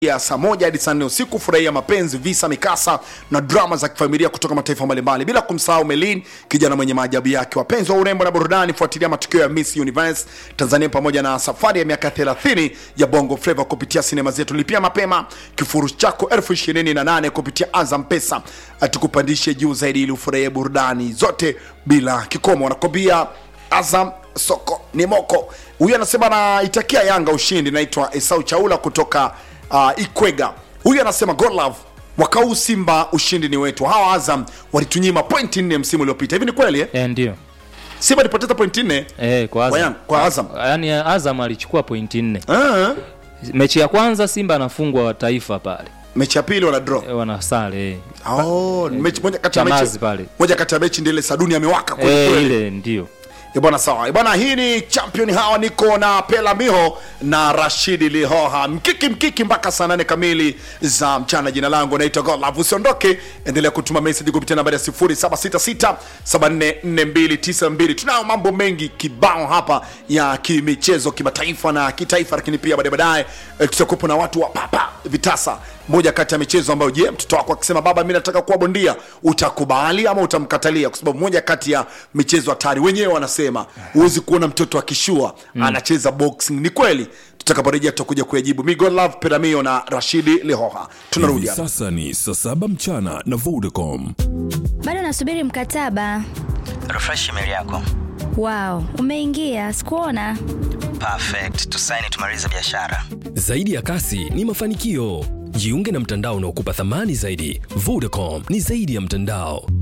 ya saa moja hadi saa nne usiku. Furahia mapenzi, visa, mikasa na drama za kifamilia kutoka mataifa mbalimbali, bila kumsahau Melin, kijana mwenye maajabu yake. Wapenzi wa urembo na burudani, fuatilia matukio ya Miss Universe Tanzania pamoja na safari ya miaka 30 ya Bongo Flava kupitia sinema zetu. Lipia mapema kifurushi chako elfu ishirini na nane kupitia Azam Pesa, atukupandishe juu zaidi ili ufurahie burudani zote bila kikomo. Wanakwambia Azam soko ni moko. Huyu anasema anaitakia Yanga ushindi. Naitwa Esau Chaula kutoka uh, Ikwega. Huyu anasema God love mwaka huu Simba ushindi ni wetu. Hawa Azam walitunyima pointi nne msimu uliopita. Hivi ni kweli eh? Eh, ndio Simba ilipoteza pointi nne eh, kwa kwa, Azam. Yanga- kwa Azam. Yaani Azam alichukua pointi nne. Ah, Mechi ya kwanza Simba anafungwa wa taifa pale mechi ya pili wana draw. eh, wanasale eh. Oh, mechi moja kati ya Chamazi mechi pale. moja kati ya mechi ndio ile Saduni amewaka kweli Eh, kweli. ile ndio Eh, bwana sawa. Eh, bwana hii ni champion hawa niko na Pela Miho na Rashidi Lihoha. Mkiki mkiki mpaka saa nane kamili za mchana. Jina langu naitwa Godlove. Usiondoke, endelea kutuma message kupitia nambari ya 0766 744292. Tunayo mambo mengi kibao hapa ya kimichezo kimataifa na kitaifa, lakini pia baadaye baadaye eh, tutakuwepo na watu wa papa vitasa moja kati ya michezo ambayo je mtoto wako akisema baba mi nataka kuwa bondia utakubali ama utamkatalia kwa sababu moja kati ya michezo hatari wenyewe wanasema huwezi kuona mtoto akishua anacheza boxing ni kweli tutakaporejea tutakuja kuyajibu mi God love peramio na rashidi lehoha tunarudi Hivi hapa sasa ni saa saba mchana na Vodacom. bado nasubiri mkataba refresh email yako wow umeingia sikuona perfect tusaini tumalize biashara Zaidi ya kasi ni mafanikio. Jiunge na mtandao unaokupa thamani zaidi. Vodacom ni zaidi ya mtandao.